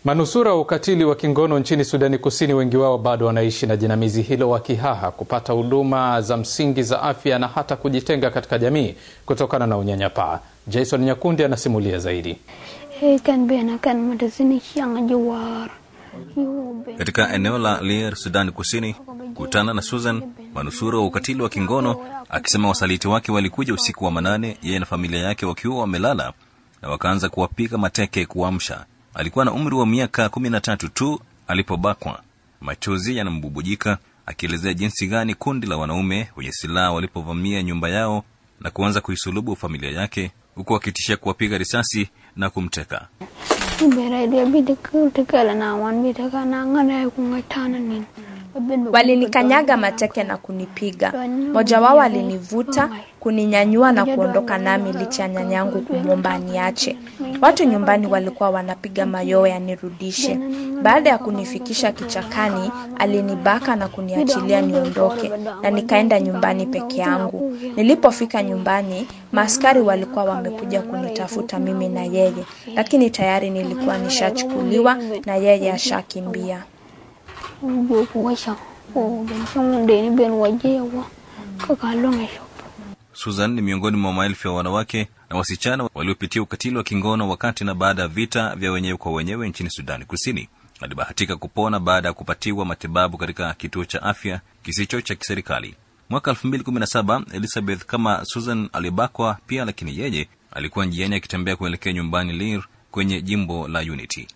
Manusura wa ukatili wa kingono nchini Sudani Kusini, wengi wao bado wanaishi na jinamizi hilo wakihaha kupata huduma za msingi za afya na hata kujitenga katika jamii kutokana na unyanyapaa. Jason Nyakundi anasimulia zaidi. Katika eneo la Lier, Sudani Kusini, kutana na Susan, manusura wa ukatili wa kingono, akisema wasaliti wake walikuja usiku wa manane, yeye na familia yake wakiwa wamelala, na wakaanza kuwapiga mateke kuamsha. Alikuwa na umri wa miaka kumi na tatu tu alipobakwa. Machozi yanambubujika akielezea jinsi gani kundi la wanaume wenye silaha walipovamia nyumba yao na kuanza kuisulubu familia yake, huku wakitishia kuwapiga risasi na kumteka. Walinikanyaga mateke na kunipiga. Mmoja wao alinivuta kuninyanyua na kuondoka nami licha ya nyanyangu kumwomba aniache. Watu nyumbani walikuwa wanapiga mayowe yanirudishe. Baada ya kunifikisha kichakani, alinibaka na kuniachilia niondoke, na nikaenda nyumbani peke yangu. Nilipofika nyumbani, maaskari walikuwa wamekuja kunitafuta mimi na yeye, lakini tayari nilikuwa nishachukuliwa na yeye ashakimbia. Susan ni miongoni mwa maelfu ya wanawake na wasichana waliopitia ukatili wa kingono wakati na baada ya vita vya wenyewe kwa wenyewe nchini Sudani Kusini. Alibahatika kupona baada ya kupatiwa matibabu katika kituo cha afya kisicho cha kiserikali. Mwaka 2017 Elizabeth kama Susan alibakwa pia, lakini yeye alikuwa njiani akitembea kuelekea nyumbani Lir kwenye jimbo la Unity.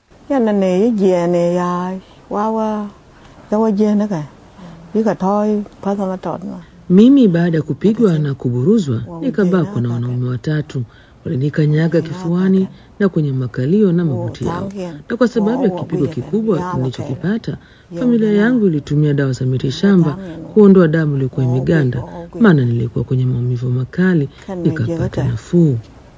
Mimi baada ya kupigwa na kuburuzwa nikabakwa na wanaume watatu. Walinikanyaga kifuani na kwenye makalio na magoti yao, na kwa sababu ya kipigo kikubwa nilichokipata, familia yangu ilitumia dawa za mitishamba kuondoa damu iliyokuwa imeganda, maana nilikuwa kwenye maumivu makali, nikapata nafuu.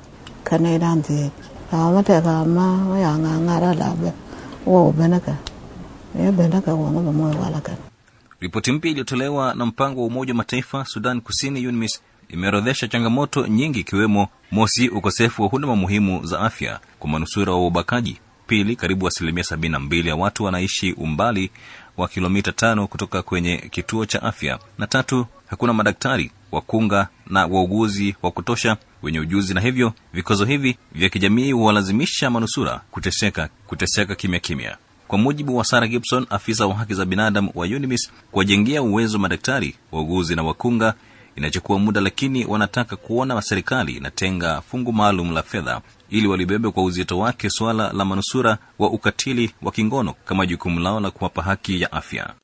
Ripoti mpya iliyotolewa na mpango wa Umoja wa Mataifa Sudan Kusini, UNMISS, imeorodhesha changamoto nyingi, ikiwemo mosi, ukosefu wa huduma muhimu za afya kwa manusura wa ubakaji; pili, karibu asilimia sabini na mbili ya watu wanaishi umbali wa kilomita tano kutoka kwenye kituo cha afya; na tatu, hakuna madaktari, wakunga na wauguzi wa kutosha wenye ujuzi, na hivyo vikwazo hivi vya kijamii huwalazimisha manusura kuteseka kuteseka kimya kimya. Kwa mujibu wa Sarah Gibson, afisa wa haki za binadamu wa UNMISS, kuwajengea uwezo madaktari, wauguzi na wakunga inachukua muda, lakini wanataka kuona serikali inatenga fungu maalum la fedha ili walibebe kwa uzito wake suala la manusura wa ukatili wa kingono kama jukumu lao la kuwapa haki ya afya.